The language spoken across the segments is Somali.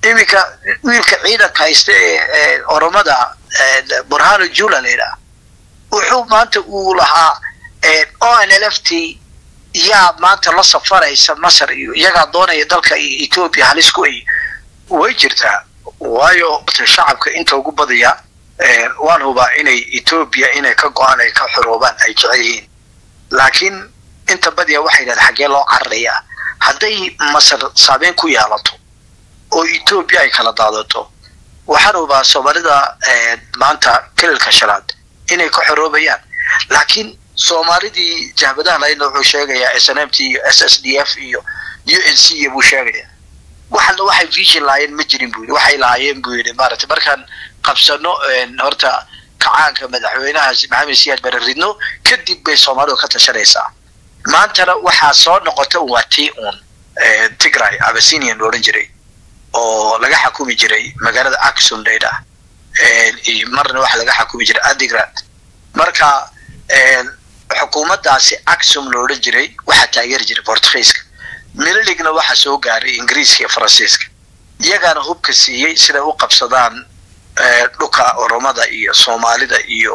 iminka wiilka ciidanka haysta ee oromada burhano jula la yidhaha wuxuu maanta uu lahaa o n l f t yaa maanta la safaraysa masar iyo iyagaa doonaya dalka ethoobia halis ku ay way jirtaa waayo shacabka inta ugu badaya waan hubaa inay ethoobia inay ka go-aan ay ka xoroobaan ay jecel yihiin laakiin inta badiya waxay yidhahda xaggee loo cararayaa hadday masar saameyn ku yeelato oo ethoobia ay kala daadato waxaan hubaa soomaalida maanta kelilka shanaad inay ka xoroobayaan laakiin soomaalidii jahbadaha lahaydna wuxuu sheegayaa s n m t iyo s s d f iyo u n c iyo buu sheegayaa waxana waxay vision lahaayeen ma jirin buu yidhi waxay lahaayeen buu yidhi maaragtay markaan qabsano horta kacaanka madaxweynahaas maxamed siyaad bare ridno kadib bay soomaalidu ka tashanaysaa maantana waxaa soo noqota waa tii uun tigray abasinian lo odhan jiray oo laga xakumi jiray magaalada axum laydhah marna waxaa laga xakumi jiray adigrad marka xukuumaddaasi axum lo odhan jiray waxaa taageeri jiray portugiiska mililigna waxaa soo gaaray ingiriiska iyo faransiiska iyagaana hubka siiyey siday u qabsadaan dhulka oromada iyo soomaalida iyo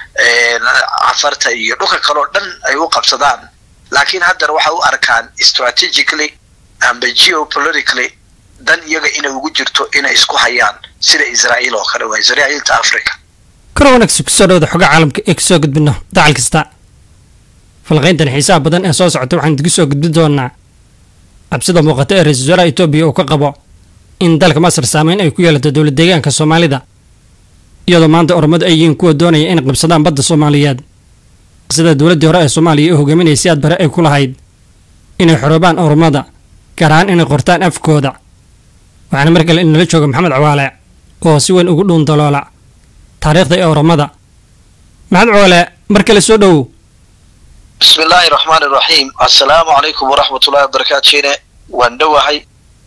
cafarta iyo dhulka kaleo dhan ay u qabsadaan laakiin haddana waxay u arkaan strategically amba geopolitically dan iyaga inay ugu jirto inay isku hayaan sida israa'iil oo kale waa israa'iilta africa karo wanaagsi kusoo dhawada xoga caalamka ee kasoo gudbino dacal kasta falqayntan xiisaha badan ee soo socota waxaan idinku soo gudbin doonaa cabsida muuqata ee ra-isul wasaaraha etoobiya uu ka qabo in dalka masar saameyn ay ku yeelato dowlad deegaanka soomaalida iyadoo maanta oromadu ay yihiin kuwa doonaya inay qabsadaan badda soomaaliyeed sida dowladdii hore ee soomaaliya u hogaaminayay si aad bare ay ku lahayd inay xoroobaan oromada gaar ahaan inay qortaan afkooda waxaana mar kale inala jooga maxamed cawaale oo si weyn ugu dhuun daloola taariikhda ee oromada maxamed cawaale mar kale soo dhowow bismi illaahi raxmaan iraxiim assalaamu calaykum waraxmatullahi wabarakaatu shine waan dhowahay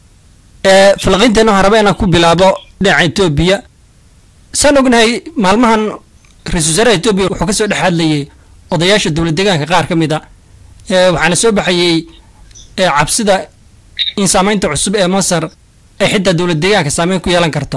falqiinteena waxaan rabaa inaan ku bilaabo dhinaca etoobiya saan ognahay maalmahan ra-isul wasaaraha etoobiya wuxuu kasoo dhex hadlayay odayaasha dowlad deegaanka qaar ka mid a waxaana soo baxayey cabsida in saameynta cusub ee masar ay xitaa dowlad deegaanka saameyn ku yeelan karto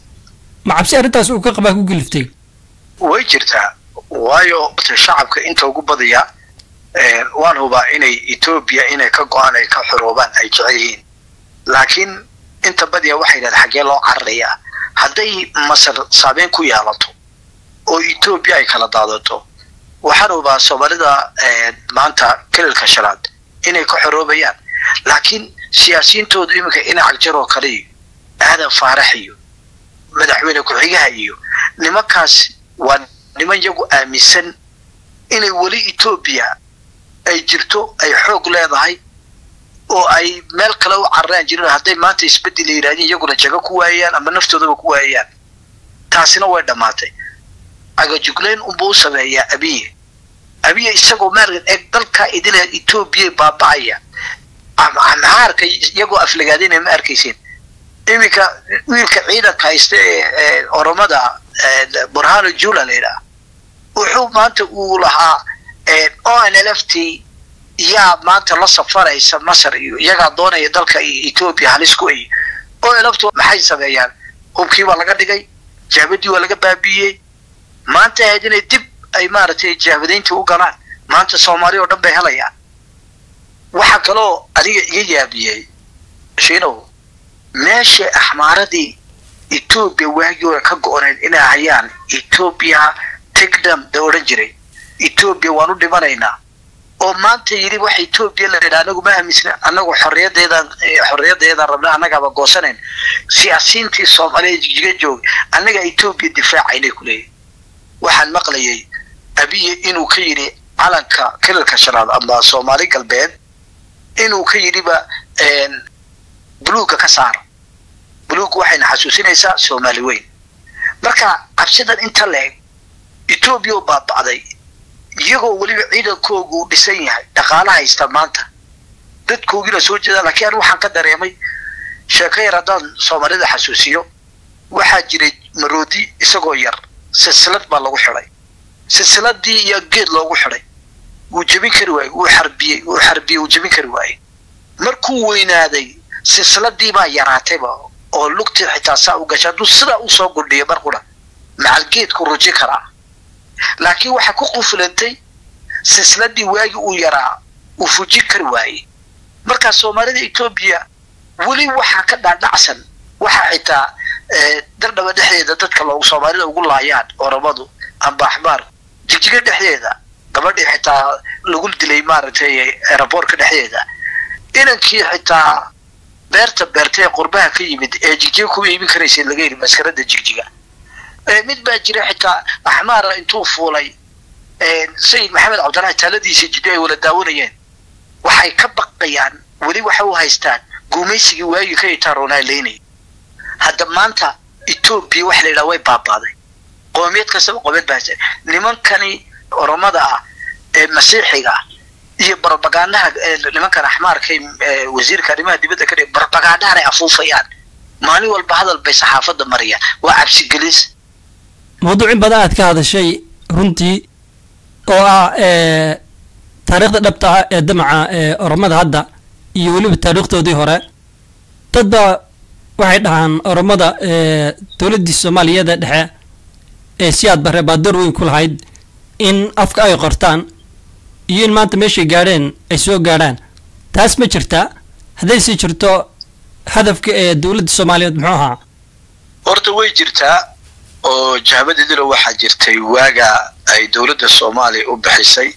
ma cabsi arrintaas uu ka qabaa ku geliftay way jirtaa waayo shacabka inta ugu badaya waan hubaa inay ethoobia inay ka go-aan ay ka xoroobaan ay jecel yihiin laakiin inta badiya waxay yidhahda xaggee loo cararayaa hadday masar saameyn ku yeelato oo ethoobia ay kala daadato waxaan hubaa soomaalida maanta kelilka shanaad inay ka xoroobayaan laakiin siyaasiyiintoodu iminka inac jar oo kale iyo aadan faarax iyo madaxweyne ku-xigaha iyo nimankaas waa niman yagu aaminsan inay weli etoobiya ay jirto ay xoog leedahay oo ay meel kale u cararaan jirin hadday maanta isbedel la yidhahdeen iyaguna jago ku waayayaan ama naftoodaba ku waayayaan taasina way dhammaatay agajuglayn unbuu u sameeyaa abiye abiye isagoo maargan eeg dalkaa idila etoobiya baaba'aya maxaarka iyagoo aflagaadinaya ma arkaysin iminka wiilka ciidanka haysta ee oromada burhano jula la yidhaha wuxuu maanta uu lahaa o n l f t yaa maanta la safaraysa masar iyo iyagaa doonaya dalka ethoobia halis ku ay o n l f t maxay sameeyaan hubkii waa laga dhigay jahbadii waa laga baabiiyey maanta ahayd inay dib ay maaragtay jahbadayntii u galaan maanta soomaali oo dhan bay helayaan waxaa kaloo adiga iga yaabiyey shiinow meesha axmaaradii etoobiya waagii hore ka go-oneyd inay hayaan etoobiya tigdam da odhan jiray etoobiya waan u dhimanaynaa oo maanta yidhi waxa etoobiya la yidhaha anagu ma aaminsna anagu xorriyadeedaan xorriyadeedaan rabna annagaaba goosanayn siyaasiyiintii soomaaliya jigjiga joog annaga etoobiya difaacaynay ku leeyahy waxaan maqlayay abiye inuu ka yidhi calanka kelilka shanaad ama soomaali galbeed inuu ka yidhiba buluugga ka saara buluugga waxayna xasuusinaysaa soomaali weyn marka cabsidan inta leeg etoobiya oo baaba'day iyagoo weliba ciidankoogu uu dhisan yahay dhaqaala haysta maanta dadkoogiina soo jeedaan laakiin anu waxaan ka dareemay sheeko yar haddaan soomaalida xasuusiyo waxaa jiray maroodi isagoo yar silsilad baa lagu xidhay silsiladii iyo geed loogu xidhay wuu jebin kari waayey wuu xarbiyey wuu xarbiyey wuu jebin kari waayey markuu weynaaday silsiladii baa yaraatayba oo lugtii xitaa saa u gasha hadduu sidaa usoo gudhiyo mar qura macalgeedku ruji karaa laakiin waxaa ku qufulantay silsiladii waagii uu yaraa uu fujin kari waayey markaa soomaalida etoobiya weli waxaa ka dhaadhacsan waxaa xitaa dardhaba dhexdeeda dadka loogu soomaalida ugu laayaan oromadu amba axmaar jigjiga dhexdeeda gabadhii xitaa lagu dilay maaragtay aeroboortka dhexdeeda inankii xitaa beerta beerta ee qurbaha ka yimid ee jigjiga ku iibin karaysay laga yidhi maskarada jigjiga mid baa jira xitaa axmaara intuu fuulay sayid maxamed cabdillaahi taaladiisa jiddo ay wala daawanayeen waxay ka baqayaan weli waxa u haystaan gumaysigii waagii ka itaaroonaa leynay hadda maanta etoobiya waxa la yidhaha way baabaaday qoomiyad kastaba qoomiyad baa haysta nimankani oromada ah ee masiixiga ah iyo barobagaanaha nimankan axmaarka wasiirka arrimaha dibadda ka dhig barobagaanahan ay afuufayaan maalin walba hadal bay saxaafadda marayaan waa cabsigelis mawduucin badan aad ka hadashay runtii oo ah taariikhda dhabta ah ee damaca oromada hadda iyo weliba taariikhdoodii hore dad baa waxay dhahaan oromada dowladdii soomaaliyada dhexe ee si aad bare baadoor weyn ku lahayd in afka ay qortaan iyo in maanta meeshay gaadheen ay soo gaadhaan taas ma jirtaa hadday sii jirto hadafka ee dowladda soomaaliyeed muxuu ahaa horta way jirtaa oo jahbadidina waxaa jirtay waaga ay dowladda soomaaliya u bixisay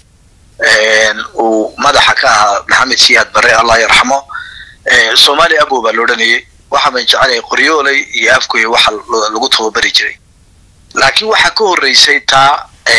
uu madaxa ka ahaa maxamed siyaad barre allah yarxamo soomaaliya abo baa la odhanayay waxaaban jecelay qoryooley iyo afgoy waxa lagu tababari jiray laakiin waxaa ka horreysay taa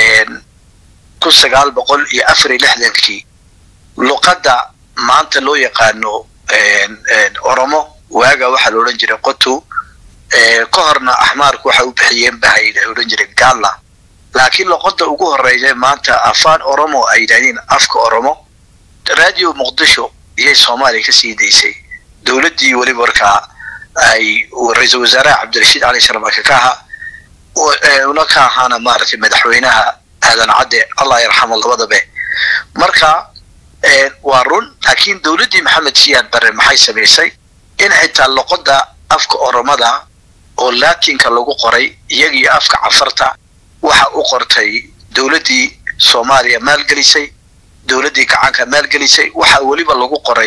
kun sagaal boqol iyo afar iyo lixdankii luqadda maanta loo yaqaano oromo waaga waxaa la odhan jiray qotu ka horna axmaarku waxay u bixiyeen bahay ay odhan jiray galla laakiin luqadda ugu horreysa maanta afaan oromo ay yidhahdeen afka oromo radio muqdisho iyay soomaaliya kasii daysay dowladdii weliba markaa ay ra-iisul wasaaraha cabdirashiid cali sharmake ka ahaa una ka ahaana maaragtay madaxweynaha aadan cadde allah yarxamo labadabe marka waa run laakiin dowladdii maxamed siyaad barre maxay samaysay in xitaa luqadda afka oromada oo laatinka lagu qoray iyagii afka cafarta waxa u qortay dowladdii soomaaliya maalgelisay dowladdii gacanka maalgelisay waxa weliba lagu qoray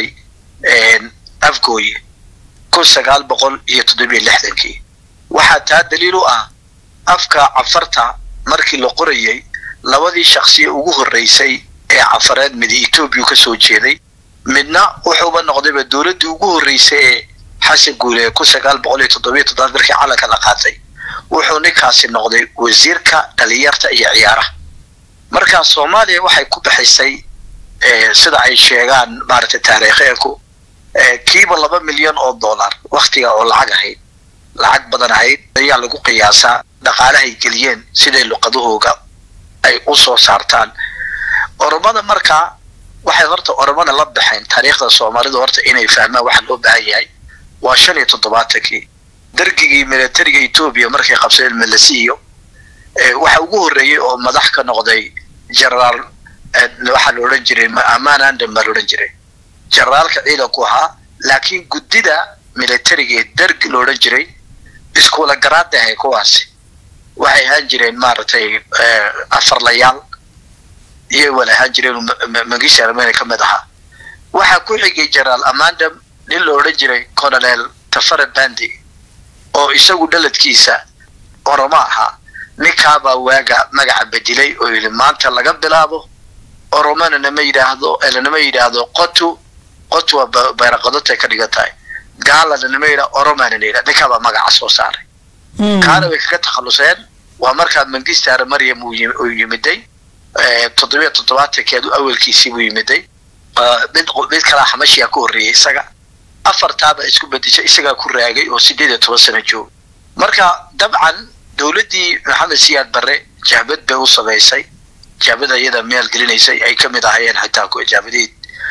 afgooye kun sagaal boqol iyo toddobiyo lixdankii waxaa taa daliil u ah afka cafarta markii la qorayay labadii shaksiya ugu horreysay ee cafareed midi etoobiya ka soo jeeday midna wuxuuba noqdayba dowladdii ugu horreysay ee xasan guule kun sagaal boqol iyo toddobiyo toddobaad markii calanka la qaatay wuxuu ninkaasi noqday wasiirka dhalinyarta iyo ciyaaraha markaa soomaaliya waxay ku bixisay sida ay sheegaan maaragtay taariikheenku kiiba laba milyan oo dollar waktiga oo lacag ahayd lacag badan ahayd ayaa lagu qiyaasaa dhaqaalahay geliyeen siday luqadahooga ay u soo saartaan oromada markaa waxay horta oromada la baxeen taariikhda soomaalida horta inay fahmaan waxa loo baahan yahay waa shan iyo toddobaatankii dargigii militariga etoobiya markay qabsadeen melasiyo waxa ugu horreeyey oo madax ka noqday generaal waxaa la odhan jiray amaan andam baa la odhan jiray generaalka ciidanku ahaa laakiin guddida militariga ee dargi la odhan jiray iskuula garaada ahay kuwaasi waxay ahaan jireen maaragtay afarlayaal iyay wala ahaan jireen mangisha armenia ka mid ahaa waxaa ku xigay generaal amandam nin la odhan jiray colonel tafare bandi oo isagu dhaladkiisa oromo ahaa ninkaabaa waaga magaca bedilay oo yidhi maanta laga bilaabo oromona nama yidhaahdo lanama yidhaahdo qotu qotu waa bayraqadotay ka dhigan tahay gaalana nama yidhahdo oromana la yidhahdo ninkaabaa magaca soo saaray kaana way kaga takhaluseen waa markaa mangistaara maryam uu yimiday toddobiya toddobaatankeedu awelkiisii buu yimiday mid mid kalaa xamashiyaa ku horreeyay isaga afartaaba isku bedeshay isagaa ku raagay oo sideed iyo toban sano joog marka dabcan dowladdii maxamed siyaad barre jahbad bay u samaysay jahbad ayada maalgelinaysay ay ka mid ahayeen xitaa jahbadiid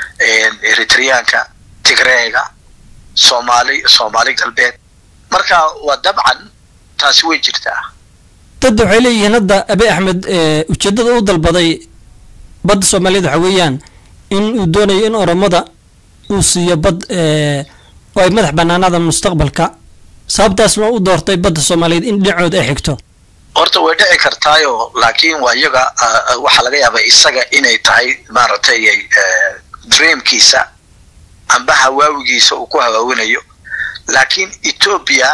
eritreyaanka tigreega soomaali soomaali galbeed marka waa dabcan taasi way jirtaa dad waxay leeyihiin hadda abe axmed ujeeddada u dalbaday badda soomaaliyeed waxa weeyaan in uu doonayo in oromada uu siiyo bad oo ay madax banaanaada mustaqbalka sababtaasna u doortay badda soomaaliyeed in dhinacooda ay xigto horta way dhici kartaayo laakiin waa iyaga waxaa laga yaabaa isaga inay tahay maaragtay dreamkiisa amba hawaawigiisa uu ku hawaawinayo laakiin etoobiya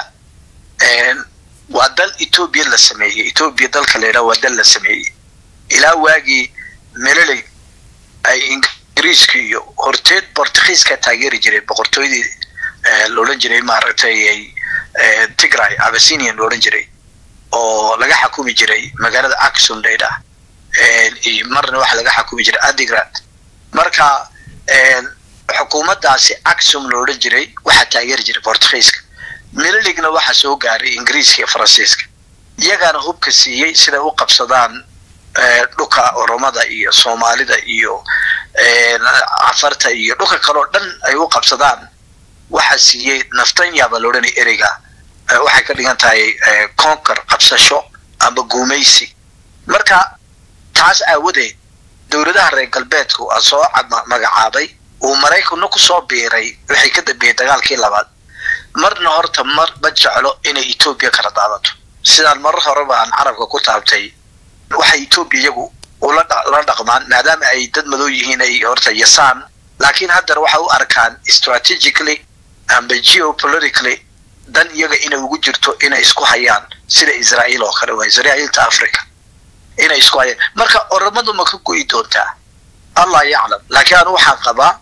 waa dal etoobiya la sameeyey etoobiya dalka la yidhaha waa dal la sameeyey ilaa waagii meleley ay ingiriiska iyo horteed bortugiiska taageeri jireen boqortooydii laodhan jiray maaragtay tigray abasinian laodhan jiray oo laga xakumi jiray magaalada axum laydhaah marna waxa laga xakumi jiray adigrad marka xukuumaddaasi axum la odhan jiray waxaa taageeri jiray bortugiiska milaligna waxaa soo gaaray ingiriiska iyo faransiiska iyagaana hubka siiyey siday u qabsadaan dhulka oromada iyo soomaalida iyo cafarta iyo dhulka kaleo dhan ay u qabsadaan waxaa siiyey naftanya baa la odhanaya ereyga waxay ka dhigan tahay conquer qabsasho amba guumaysi marka taas aawadeed dowladaha reer galbeedku a soo magacaabay uu maraykanna ku soo biiray waxay ka dambeeyey dagaalkii labaad marna horta mar ma jeclo inay etoobiya kala daadato sidaan marar horeba aan carabka ku taabtay waxay etoobiya iyagu ula dhaqmaan maadaama ay dad madow yihiin ay horta yasaan laakiin haddana waxay u arkaan strategically amba geopolitically dan iyaga inay ugu jirto inay isku hayaan sida israa'iil oo kale waa israa'iilta africa inay isku hayaan marka oramadu ma ka go'i doontaa allah yaclam laakiin anu waxaan qabaa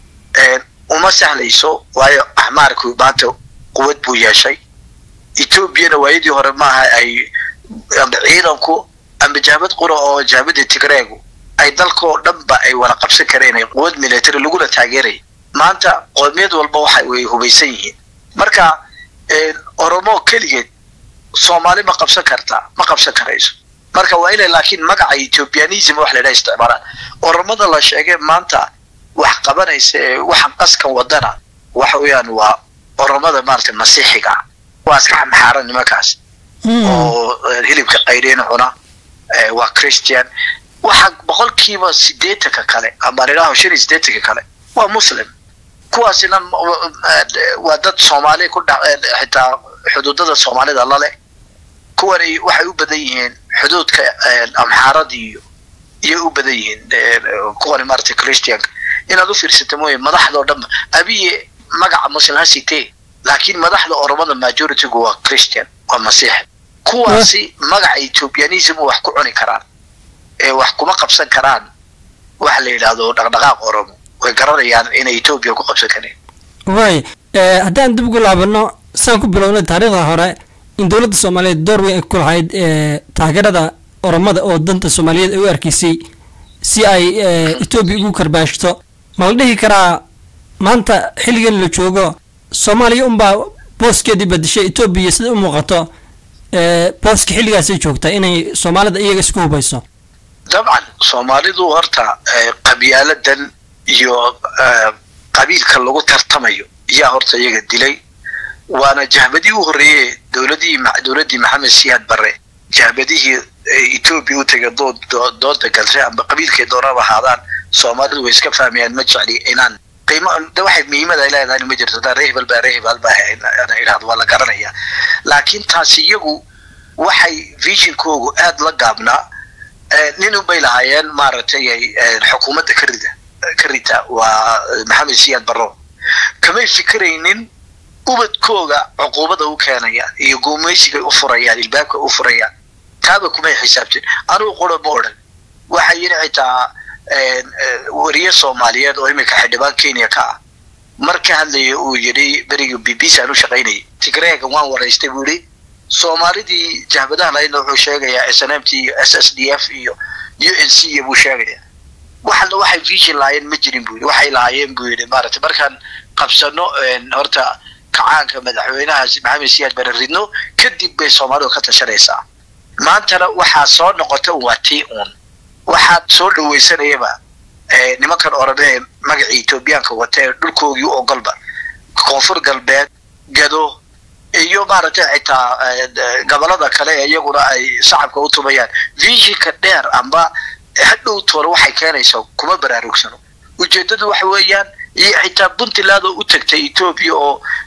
uma sahlayso waayo axmaarku maanta quwad buu yeeshay etoobiyana waayadii hore maaha ay amba ciidanku amba jahbad qura oo jahbadda tigreegu ay dalkoo dhanba ay wada qabsan kareen quwad military laguna taageeraya maanta qoomiyad walba waxa way hubaysan yihiin marka oromo keligeed soomaali ma qabsan kartaa ma qabsan karayso marka waa inay laakiin magaca ethiopianism wax laydhaha isticmaalaan oromada la sheegay maanta wax qabanaysa ee waxaan qaskan wadana waxa weeyaan waa oromada maaragtay masiixiga waa iska xamxaaran nimankaas oo hilibka qaydheyn cuna waa christian waxa boqolkiiba sideetanka kale ama nidhaho shan iyo sideetanka kale waa muslim kuwaasina waa dad soomaali ku xitaa xuduudada soomaalida lale kuwani waxay u badan yihiin xuduudka amxaarada iyo iyay u badan yihiin kuwani maaragtay christianka inaad u fiirsata mooye madaxdao dhanba abiye magaca muslim ha sitee laakiin madaxda oromada majoritygu waa christian waa masiix kuwaasi magaca ethiopianism wax ku cuni karaan ee wax kuma qabsan karaan waxa la yidhaahdo dhaqdhaqaaq oromo way garanayaan inay etoobiya ku qabsan kareen waay haddaan dib ugu laabano saan ku bilownay taariikhda hore in dowladda soomaaliyeed door weyn ay ku lahayd taageerada oromada oo danta soomaaliyeed ay u arkaysay si ay etoobiya ugu karbaashto ma la dhihi karaa maanta xilligan la joogo soomaaliya unbaa booskeedii badishay etoobiya sida u muuqato booska xilligaasay joogtaa inay soomaalida iyaga isku hubayso dabcan soomaalidu horta qabyaaladan iyo qabiilka lagu tartamayo yaa horta iyaga dilay waana jahbadii u horreeyey dowladii dowladdii maxamed siyaad barre jahbadihii etoobiya u tegay dood dooda galshay amba qabiilkay doonaba ahaadaan soomaalidu way iska fahmayaan ma jecli inaan qiimo de waxay muhiimada ay leedahay ma jirto daa reehbal baa reehbal baa idhahdo waa la garanaya laakiin taasi iyagu waxay visionkoogu aad la gaabnaa nin unbay lahaayeen maaragtay xukuumadda ka rida ka rita waa maxamed siyaad barro kamay fikiraynin ubadkooga cuquubada u keenayaan iyo guumaysigay u furayaan ilbaabka u furayaan taaba kumay xisaabtin anugu qura ma odhan waxa yidhi xitaa wariye soomaaliyeed oo iminka xildhibaan kenya ka ah mar ka hadlaya uu yidhi berigii b b c aan u shaqaynayay tigreega waan waraystay buu yidhi soomaalidii jahbadaha lahaydna wuxuu sheegayaa s n m t iyo s s d f iyo u n c iyo buu sheegayaa waxalna waxay vision lahaayeen ma jirin buu yidhi waxay lahaayeen buu yidhi maaragtay markaan qabsano horta kacaanka madaxweynahaas maxamed siyaad bare ridno kadib bay soomaalidu ka tashanaysaa maantana waxaa soo noqota waa tii uun waxaad soo dhawaysanayaba nimankan orame ee magacii etoobiyaanka wata ee dhulkoogii u ogolba koonfur galbeed gado iyo maaragtay xitaa gobolada kale ee iyaguna ay shacabka u tumayaan visionka dheer amba hadhow toole waxay keenaysaa kuma baraarugsano ujeedadu waxa weeyaan iyo xitaa puntland oo u tagtay etoobiya oo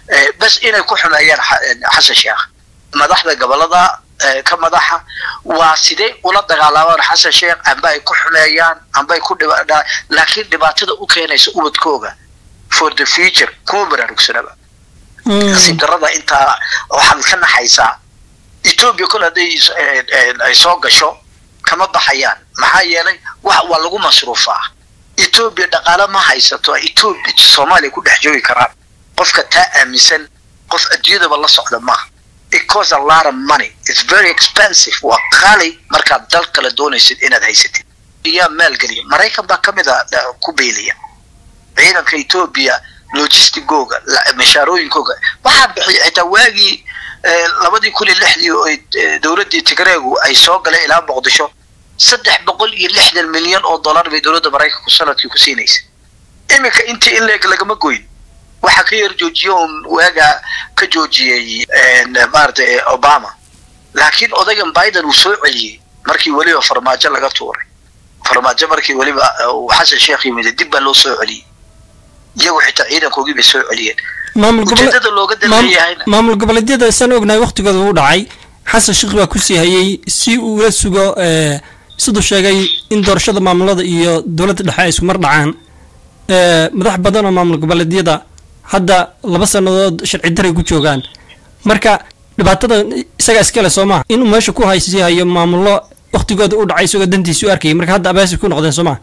bas inay ku xumeeyaan xasan sheekh madaxda gobolada ka madaxa waa sidee ula dagaalamaan xasan sheekh amba ay ku xumeeyaan amba ay ku laakiin dhibaatada u keenaysa ubadkooga for the future kuma baraarugsanaba nasiib darada intaa waxaad ka naxaysaa etoobiya kol hadday ay soo gasho kama baxayaan maxaa yeelay wax waa lagu masruufaa etoobiya dhaqaale ma haysato etoobiya soomaaliya ku dhex joogi karaan qofka taa aaminsan qof adduunyadaba la socda maaha it costs a lot of money it's very expensive waa qaali markaad dal kale doonaysid inaad haysatid iyaa maalgeliya maraykan baa kamid a ku beeliya ciidanka etoobiya logistigooga mashaarooyinkooga waxaa bixiya xitaa waagii labadii kun iyo lixdii oo dowladdii tigreegu ay soo galeen ilaa muqdisho saddex boqol iyo lixdan milyan oo dollar bay dowladda maraykanku sanadkii ku siinaysa iminka intii in leeg lagama goyn waxaa ka yar joojiye un waagaa ka joojiyey maaragtay obama laakiin odaygan biden uu soo celiyey markii weliba farmaajo laga tuuray farmaajo markii weliba xasan sheekh yimid dib baa loo soo celiyey iyagu xitaa ciidankoogii bay soo celiyeen ujeedada looga dalleeyahayna maamul goboleedyada isaan ognahay waktigooda uu dhacay xasan sheekh baa ku sii hayay si uu ula sugo siduu sheegay in doorashada maamulada iyo dowladda dhexe ay isku mar dhacaan madax badan oo maamul goboleedyada hadda laba sannadood sharci daray ku joogaan marka dhibaatada isagaa iskale soo maha inuu meesha ku haysii hayo maamullo waktigooda u dhacay isagoo dantiisi u arkayay marka hadda abaasi ku noqdeen soo maha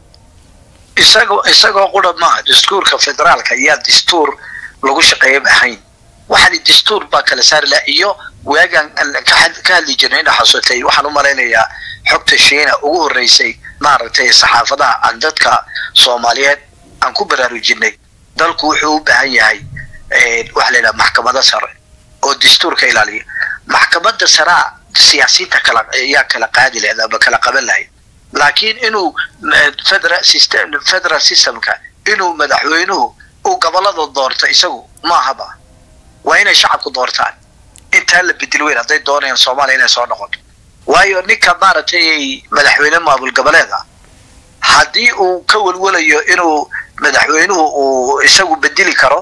isagoo isagoo qura maaha dastuurka federaalka ayaa dastuur lagu shaqeeyaba ahayn waxaani dastuur baa kala saari laha iyo waagaan ka hadli jirnay ina xasutay waxaan u malaynayaa xogta shiina ugu horreysay maaragtay saxaafadaha aan dadka soomaaliyeed aan ku baraarujinay dalku wuxuu u baahan yahay waxa la yidhaha maxkamado sare oo dastuurka ilaaliya maxkamadda saraa siyaasiyiinta kala ayaa kala qaadi lahayd ama kala qaban lahayd laakiin inuu federal system federal systemka inuu madaxweynuhu uu gobolada doorto isagu maahaba waa inay shacabku doortaan intaa la bedel weyn hadday doonayaan soomaaliya inay soo noqoto waayo ninka maaragtay madaxweyne maamul goboleed ah haddii uu ka welwelayo inuu madaxweynuhu uu isagu bedeli karo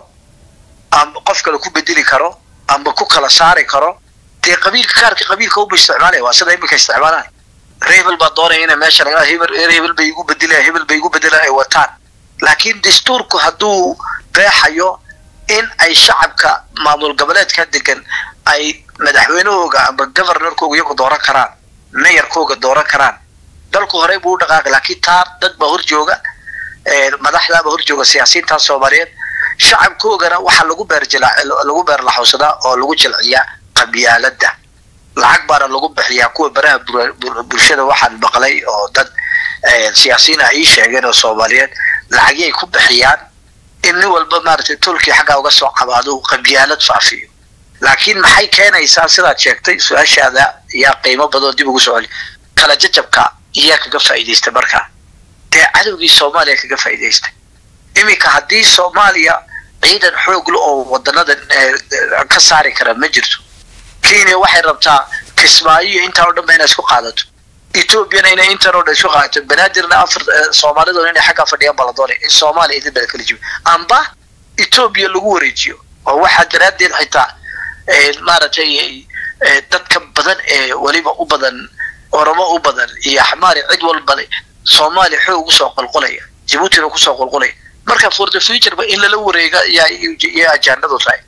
ama qof kale ku bedeli karo ama ku kala saari karo dee qabiilka kaarka qabiilka uba isticmaalaya waa sida iminka isticmaalaya hebel baa doonaya inay meesha laga hebel hebel bay igu bedelaya hebel bay igu bedelaan ay wataan laakiin dastuurku hadduu qeexayo in ay shacabka maamul goboleedka degan ay madaxweynahooga ama governorkooga iyagu dooran karaan meyarkooga dooran karaan dalku horey buu u dhaqaaqay laakiin taa dad baa hor jooga madaxdaaba hor jooga siyaasiyiintaa soomaaliyeed shacabkoogana waxaa lagu beerjila lagu beerlaxowsadaa oo lagu jilciyaa qabyaaladda lacag baana lagu bixiyaa kuwa baraha bulshada waxaan maqlay oo dad siyaasiyiin ah ii sheegeen oo soomaaliyeed lacagyay ku bixiyaan in nin walba maaragtay tulkii xaggaa uga soo cabaado qabyaalad faafiyo laakiin maxay keenaysaa sidaad sheegtay su-aashaada yaa qiimo badan dib ugu soo celi kala jajabka iyaa kaga faa'iidaystay markaa dee cadowgii soomaaliya kaga faa'iidaystay iminka haddii soomaaliya ciidan xoogla oo wadanada ka saari kara ma jirto kenya waxay rabtaa kismaayo iyo intaan o dhan ba inay isku qaadato ethoobiana inay intan oo dhan isku qaadato banaadirna afar soomaaliduna inay xaggaa fadhiyaan baa la doonaya in soomaaliya idin bada kala jibo amba etoobiya lagu wareejiyo oo waxaa daraaddeed xitaa maaragtay dadka badan ee weliba u badan oromo u badan iyo axmaari cid walba soomaaliya xoog ugu soo qolqolaya jabuutina kusoo qolqolaya marka for the future ba in lala wareega yaa ajaanadu tahay